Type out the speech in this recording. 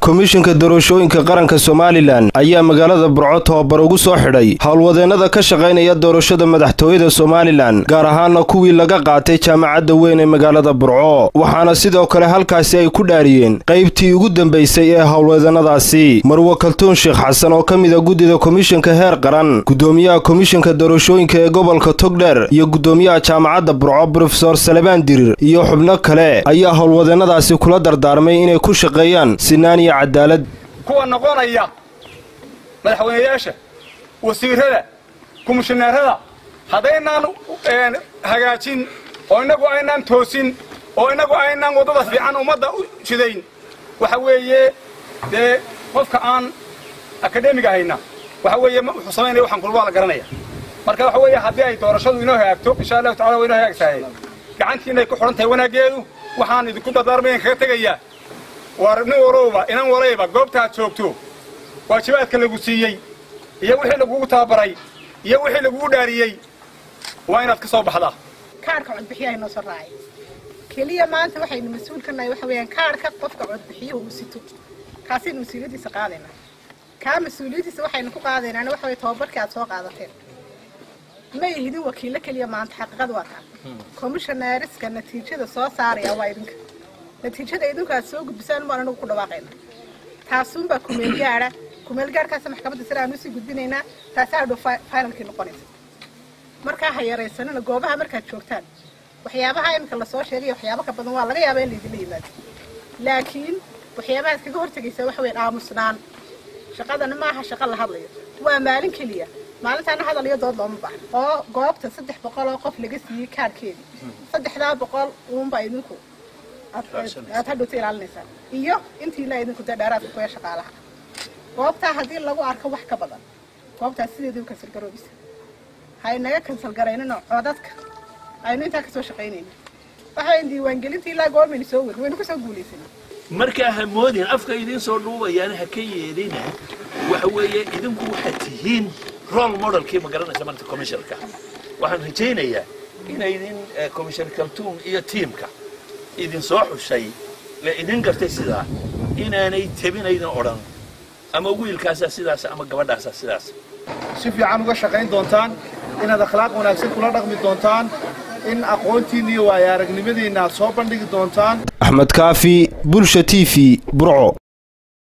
komishanka doorashooyinka qaranka somalilan ayaa magaalada burco tababar ugu soo xidhay howlwadeennada ka shaqaynaya doorashada madaxtooyada somalilan gaar ahaana kuwii laga qaatay jaamacadda weyn ee magaalada burco waxaana sidoo kale halkaasi ay ku dhaariyeen qaybtii ugu dambaysay ee howlwadeennadaasi marwo kaltuun sheekh xasan oo ka mid a guddida komishanka heer qaran guddoomiyaha komishanka doorashooyinka ee gobolka togdheer iyo guddoomiyaha jaamacadda burco brofesor salebaan dirir iyo xubno kale ayaa howlwadeennadaasi kula dardaarmay inay ku shaqeeyaan sinaan iyo cadaalad kuwa noqonaya madaxweynayaasha wasiirada komishineerada haddaynaan hagaajin oo innagu aynaan toosin oo innagu aynaan waddada fiican ummadda u jidayn waxa weeye dee qofka aan akademiga hayna waxa weeye wuxuu samaynaya waxaan kulbaa la garanaya marka waxa weeye haddii ay doorashadu inoo hagaagto insha allahu tacala waa inoo hagaagtahay gacantii inay ku xidhan tahay wanaaggeedu waxaan idinku dardaarmayan kaga tegayaa waar nin warowba inan warayba goobtaad joogto waajibaadka lagu siiyey iyo wixii lagugu tababaray iyo wixii lagugu dhaariyey waa inaad ka soo baxdaa kaarhka codbixiyaha inoo soo raacay keliya maanta waxaynu mas-uul ka nahay waxa weeyaan kaarhka qofka codbixiyuhu uu sito kaasaynu mas-uuliyaddiisa qaadaynaa kaa mas-uuliyaddiisa waxaynu ku qaadaynaana waxa weye tababarkii aad soo qaadateen ma ihidin wakiillo keliya maanta xaqiiqada waa taa komishoneeriska natiijada soo saaraya waa idinka natiijada idinku aad soo gudbisaan maan anagu ku dhawaaqayna taasuunbaa kumeelgaadha kumeelgaadhkaasa maxkamadda sare aan usii gudbinaynaa taasaa hadhow finalkii noqonaysa markaa ha yaraysanina goobaha markaad joogtaan waxyaabaha iminka lasoo sheegaya waxyaaba ka badan waa laga yaaba in laydinla yimaado laakiin waxyaabahaad kaga hortegaysaa waxa weyn aamusnaan shaqadana maaha shaqa la hadlayo waa maalin keliya maalintaana hadal iyo dood looma baahno oo goobta saddex boqol oo qof laga siiyey kaarhkeedii saddexdaa boqol uunbaa idinku aad hadhowta ilaalinaysaan iyo intii ilaa idinku dee dheeraadka kuya shaqaalaha goobtaa haddii lagu arko wax ka badan goobtaas sideedii u kansalgaroobisa ha inaga kansalgaraynino codadka aynu intaa kasoo shaqaynayna waxayn diiwaangelintii ilaa goormaynu soo weri waynu kasoo guulaysana markaa ha moodin afka idiin soo dhuubayaan ha ka yeedina waxa weeye idinku waxaad tihiin role modelkii ma garanaysa marta commissionka waxaan rajaynayaa inaydin commissioner kaltuum iyo tiimka idin soo xushay la idin gartay sidaa inaanay tebinaydin odhan ama wiilkaasaa sidaas ama gabadhaasaa sidaas si fiican uga shaqayn doontaan inaad akhlaaq wanaagsan kula dhaqmi doontaan in aqoontiinna iyo waayo aragnimadiinna aad soo bandhigi doontaan axmed kaafi bulsha t v burco